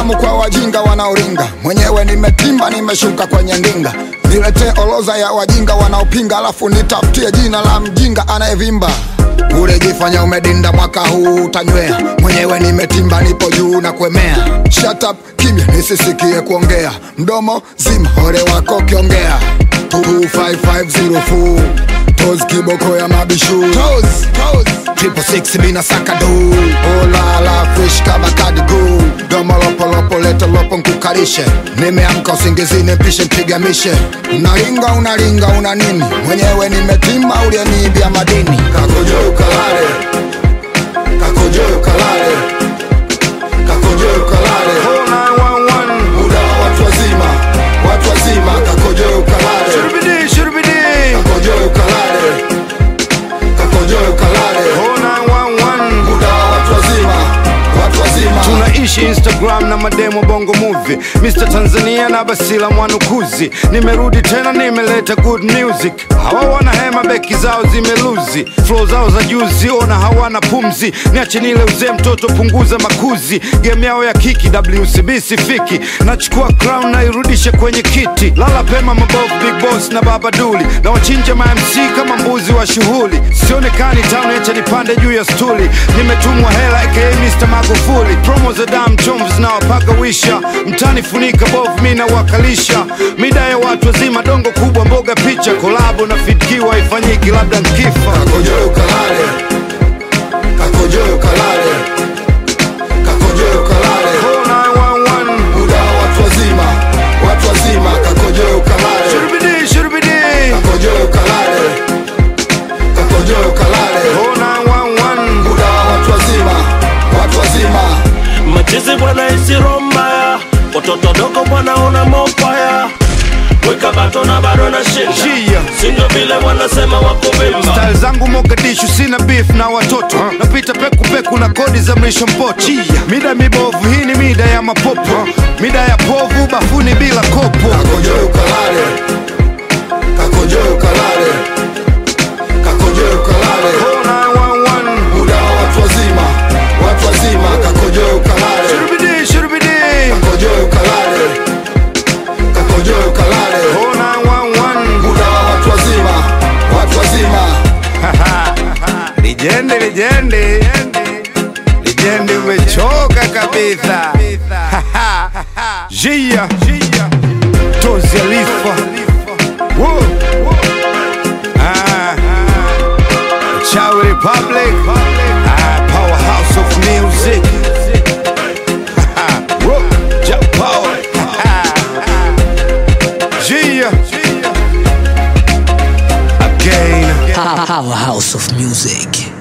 salamu kwa wajinga wanaoringa, mwenyewe nimetimba, nimeshuka kwenye ndinga. Niletee orodha ya wajinga wanaopinga, alafu nitafutie jina la mjinga anayevimba. Urejifanya umedinda mwaka huu utanywea, mwenyewe nimetimba, nipo juu na kuemea. Shut up, kimya nisisikie kuongea, mdomo zima, ole wako kiongea. 25504 Toz kiboko ya mabishu Toz, Toz Triple six mina sakado Olala fresh kama kadigo Domo lopo lopo leta lopo nkukalishe Nimeamka usingizini mpishe mpigamishe Unaringa unaringa una nini Mwenyewe nimetima ulieniibia madini Kakojo ukalale Kakojo ukalale Kakojo ukalale Muda wa watu wazima Watu wazima kakojo ukalale Shurubidi, shurubidi. Kakojo ukalale Kakojo ukalale 0911. Muda wa watu wazima Watu wazima tunaishi instagram na mademo bongo movie mr tanzania na basila mwanukuzi nimerudi tena nimeleta good music hawa wana hema beki zao zimeluzi flo zao za juzi ona hawana pumzi niache nile uzee mtoto punguza makuzi game yao ya kiki wcb sifiki nachukua crown nairudishe kwenye kiti lala pema mabovu big boss na baba duli na wachinja mamc kama mbuzi wa shughuli sionekani town echa nipande juu ya stuli nimetumwa hela aka Mr. Magufuli promo za dam chomvu zinawapaka wisha mtani funika bovu mi nawakalisha mida ya watu wazima dongo kubwa mboga picha kolabo na fidkiwa ifanyiki labda nkifa Kakojo ukalale Kakojo ukalale Kakojo ukalale 0911. Muda wa watu wazima Watu wazima Kakojo ukalale Shurubidi, shurubidi. Kakojo ukalale Kakojo ukalale 0911. Muda wa watu wazima Watu wazima machizi bwana isiro mbaya watoto dogo bwana una mopaya weka bato na bado na shinda Jia. sindo vile wanasema wakuvimba style zangu mogadishu sina beef na watoto napita pekupeku na kodi za mrisho mpoto mida mibovu hii ni mida ya mapopo mida ya povu bafuni bila kopo Kakojo ukalale Kakojo ukalale Kakojo ukalale 0911. Muda wa watu wazima Watu wazima Kakojo ukalale Shurubidi, shurubidi. Kakojo ukalale Kakojo ukalale 0911. Muda wa watu wazima Watu wazima Lijende, lijende. Lijende umechoka kabisa. Jia. Tozi Alifa. Woo. Ah. Chawi Republic. Ah, powerhouse of music. Woo. Ja Power. Jia. Again. Powerhouse of music.